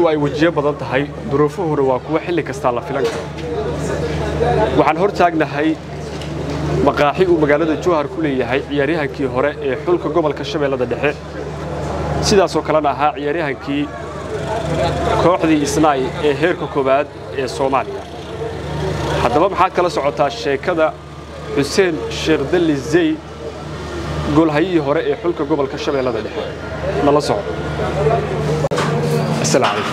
noloshu ay wejiyo badan tahay duruufuhuna waa kuwo xilli kastaa la filan karo waxaan hor taagnahay maqaaxi uu magaalada jowhar ku leeyahay ciyaaryahankii hore ee xulka gobolka shabeellada dhexe sidaasoo kalena ahaa ciyaaryahankii kooxdii isnaay ee heerka koowaad ee soomaaliya haddaba maxaad kala socotaa sheekada xuseen sheekh dalli zey golhayihii hore ee xulka gobolka shabeellada dhexe nala soco السلام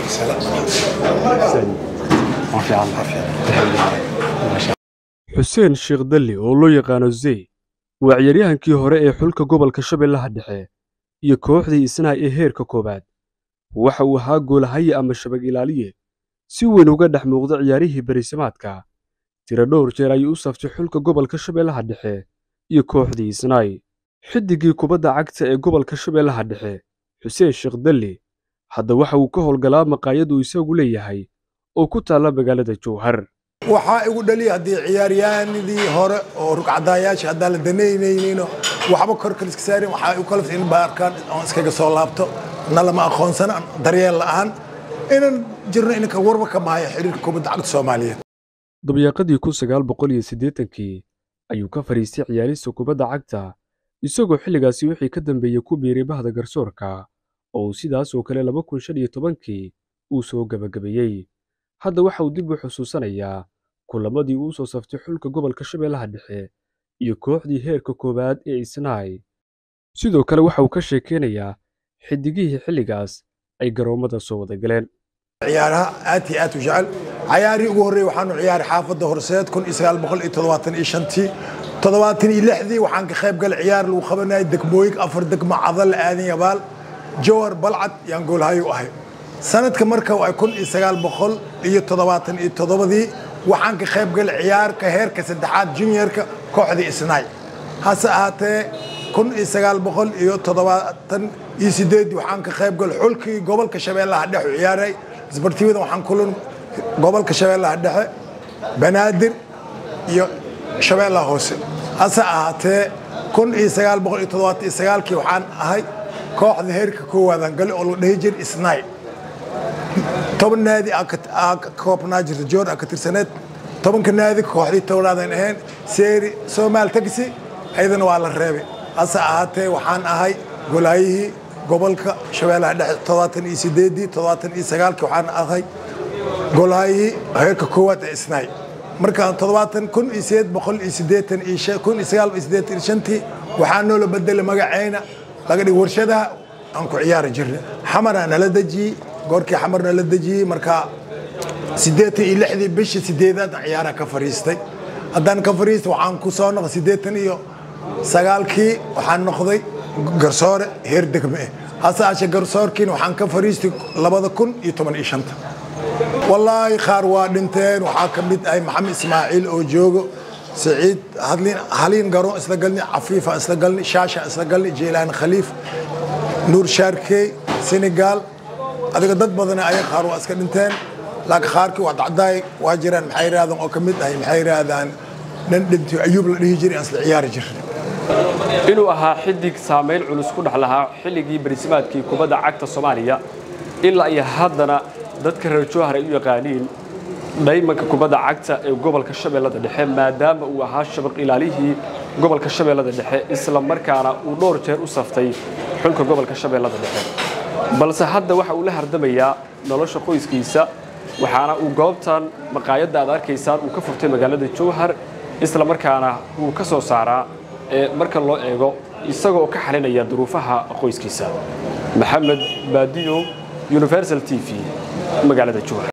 عليكم xuseen sheekh dalli oo loo yaqaano zey waa ciyaaryahankii hore ee xulka gobolka shabeellaha dhexe iyo kooxdii isnaay ee heerka koowaad waxa uu ahaa goolahaye ama shabag ilaaliye si weyn uga dhex muuqda ciyaarihii berisamaadka tiro dhowr jeer ayuu u saftay xulka gobolka shabeellaha dhexe iyo kooxdii isnaay xiddiggii kubadda cagta ee gobolka shabeellaha dhexe xuseen sheekh dalli hadda waxa uu ka howlgalaa maqaayad uu isagu leeyahay oo ku taalla magaalada jowhar waxaa igu dhaliya haddii ciyaaryahanadii hore oo rugcadaayaasha haddaan la danaynaynin waxba korkal iska saarin waxaa igu kalafta in baarkaan oon iskaga soo laabto na lama aqoonsana daryeel la'aan inan jirno inanka warba ka mahaya xiriirka kubadda cagta soomaaliyeed dabyaaqadii kun sagaal boqol iyo siddeetankii ayuu ka fadhiistay ciyaarista kubadda cagta isagoo xilligaasi wixii ka dambeeyey ku biiray bahda garsoorka oo uu sidaas oo kale laba kun shan iyo tobankii uu soo gebagabeeyey hadda waxa uu dib u xusuusanayaa kulamadii uu soo saftay xulka gobolka shabeellaha dhexe iyo kooxdii heerka koowaad ee isnaay sidoo kale waxa uu ka sheekeynayaa xiddigihii xilligaas ay garoommada soo wada galeen ciyaaraha aad iyo aad u jecel cayaarihii ugu horreeyey waxaanu ciyaaray xaafadda horseed kun iyo sagaal boqol iyo toddobaatan iyo shantii toddobaatan iyo lixdii waxaan ka qayb galay ciyaar lagu qabanayay degmooyin afar degmo cadal aadan yabaal jowhar balcad yaan goolhayo u ahay sanadka marka waa kun iyo sagaal boqol iyo toddobaatan iyo toddobadii waxaan ka qayb galay ciyaarka heerka saddexaad juniorka kooxdii isnaay hase ahaatee kun iyo sagaal boqol iyo toddobaatan iyo sideedii waxaan ka qayb galay xulkii gobolka shabeellaha dhexe u ciyaaray isbartiibada waxaan kulan gobolka shabeellaha dhexe banaadir iyo shabeellaha hoose hase ahaatee kun iyo sagaal boqol iyo toddobaatan iyo sagaalkii waxaan ahay kooxda heerka koowaadaan gali oo la dhihi jir isnaay toban naadi aa ka koobnaa jirta joor aa ka tirsaneed tobanka naadi kooxdii tobnaadan ahayn seeri soomaal tagsi ayadana waa la reebay hase ahaatee waxaan ahay golaayihii gobolka shabeellaha dhexe toddobaatan iyo sideedii toddobaatan iyo sagaalkii waxaan ahay golaayihii heerka koowaad ee isnaay markaan toddobaatan kun iyo sideed boqol iyo sideetan iyo kun iyo sagaal iyo sideetan iyo shantii waxaa noola bedelay magaceyna laga dhig warshadaha aan ku ciyaari jirnay xamaraa nala dejiyey goorkii xamar nala dejiyey markaa siddeetan iyo lixdii bishii sideedaad ciyaaraha ka fariistay haddaan ka fariistay waxaan ku soo noqday siddeetan iyo sagaalkii waxaan noqday garsoore heer degme ah hase aashe garsoorkiina waxaan ka fariistay labada kun iyo toban iyo shanta wallaahi qaar waa dhinteen waxaa ka mid ahay maxamed ismaaciil oo joogo سعيد هادلين هالين قارون استقلني عفيفة استقلني شاشة استقلني جيلان خليف نور شاركي سنغال هذا ضد بدنا أي خارو أسكنتين لكن خاركي وعد عداي واجران محير هذا أو كمد أي محير هذا نندمت أيوب اللي يجري أصل عيار جر inuu ahaa xiddig saamayn culus ku dhex lahaa xilligii barisimaadkii kubadda cagta soomaaliya ilaa iyo haddana dadka reer jowhar ay u yaqaaniin dhaymanka kubadda cagta ee gobolka shabeellada dhexe maadaama uu ahaa shabaq ilaalihii gobolka shabeellada dhexe isla markaana uu dhowr jeer u saftay xulka gobolka shabeellada dhexe balse hadda waxa uu la hardamayaa nolosha qoyskiisa waxaana uu goobtan maqaayadda aad arkaysaan uu ka furtay magaalada jowhar isla markaana uu ka soo saaraa ee marka loo eego isagoo ka xalinaya duruufaha qoyskiisa maxamed baadiyo universal t v magaalada jowhar